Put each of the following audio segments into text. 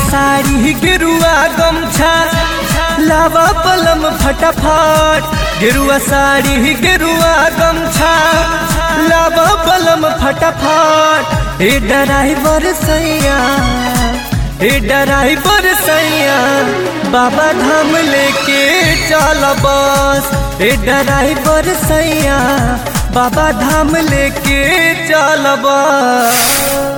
साड़ी गेरुआ गमछा लावा पलम फटाफट गेरुआ साड़ी गेरुआ गमछा लावा पलम फटाफट ए ड्राइवर सैया ए ड्राइवर सैया बाबा धाम लेके चल बस ए ड्राइवर सैया बाबा धाम लेके चल बस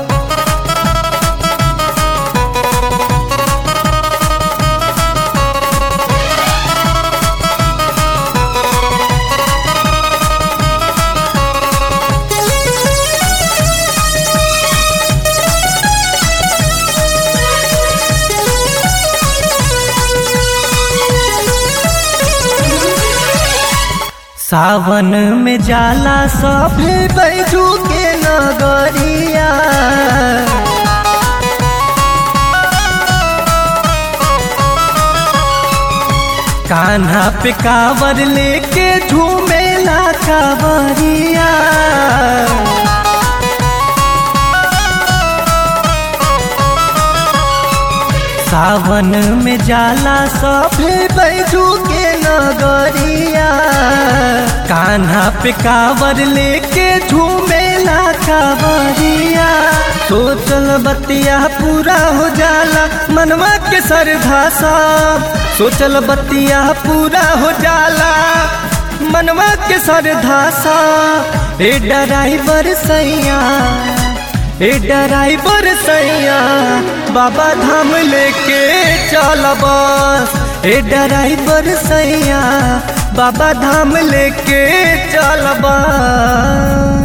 सावन में जाला सभे बैजू के नगरिया कान्हा पे कावर लेके झूमेला कावरिया सावन में जाला सभे बैजू के नगरिया कान्हा पे कावर लेके झूमेला कावरिया सोचल बतिया पूरा हो जाला मनवा के सरधा सब सोचल बतिया पूरा हो जाला मनवा के सरधा सा ए ड्राइवर सैया ए ड्राइवर सैया बाबा धाम लेके चल बस ए ड्राइवर सैया बाबा धाम लेके चल बस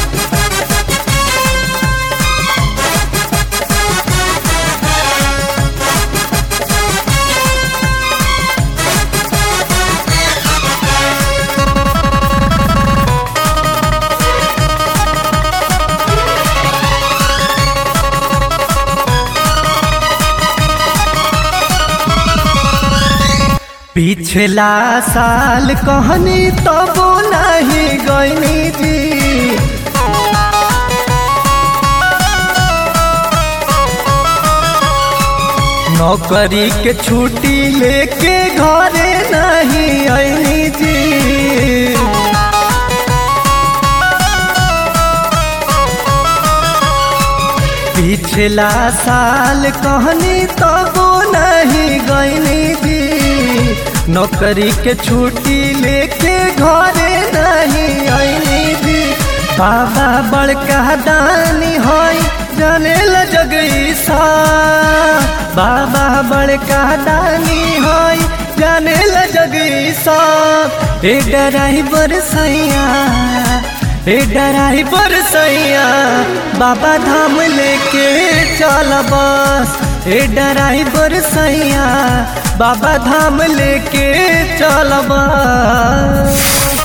पिछला साल कहनी तो नहीं गईनी जी नौकरी के छुट्टी लेके घरे नहीं आईनी जी पिछला साल कहनी तो नहीं गईनी जी नौकरी के छुट्टी लेके घरे नहीं आईनी जी बाबा बड़का दानी होई जाने ल जगई सा बाबा बड़का दानी होई जाने ल जगई सा ए ड्राइवर सैया ए ड्राइवर सैया बाबा धाम लेके चल बस ए ड्राइवर सैया बाबा धाम लेके चल बस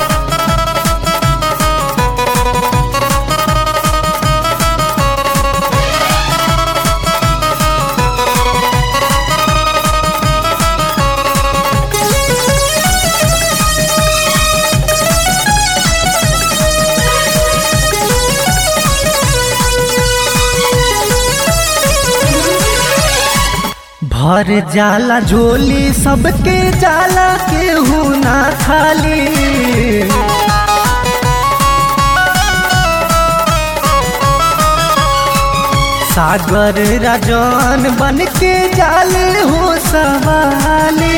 भर जाला झोली सबके जाला केहू ना खाली सागर राजन बन के जाल हो सवाली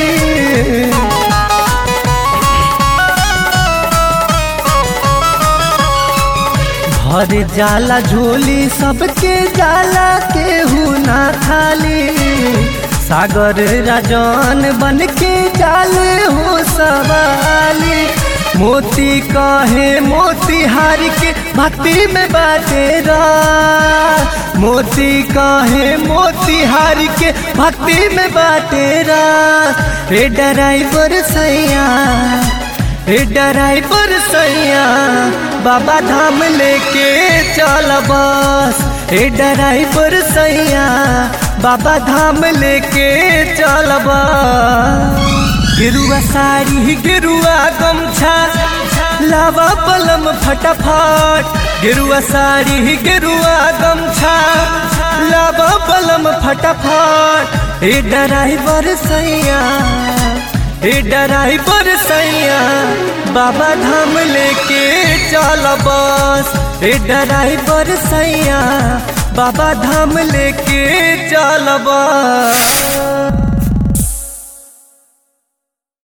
भर जाला झोली सबके जाला केहू ना खाली सागर राजन बन के जाल हो सवाली मोती कहे मोती हार के भक्ति में बाटेरा मोती कहे मोती हार के भक्ति में बाटेरा रे ड्राइवर सैया ए ड्राइवर सैया बाबा धाम लेके चल बस ए ड्राइवर सैया बाबा धाम लेके चल बस गेरुआ साड़ी गेरुआ गमछा लावा पलम फटाफट गेरुआ साड़ी गेरुआ गमछा लावा पलम फटाफट ए ड्राइवर सैया ए ड्राइवर सैया बाबा धाम लेके चल बस ए ड्राइवर सैया बाबा धाम लेके चल बस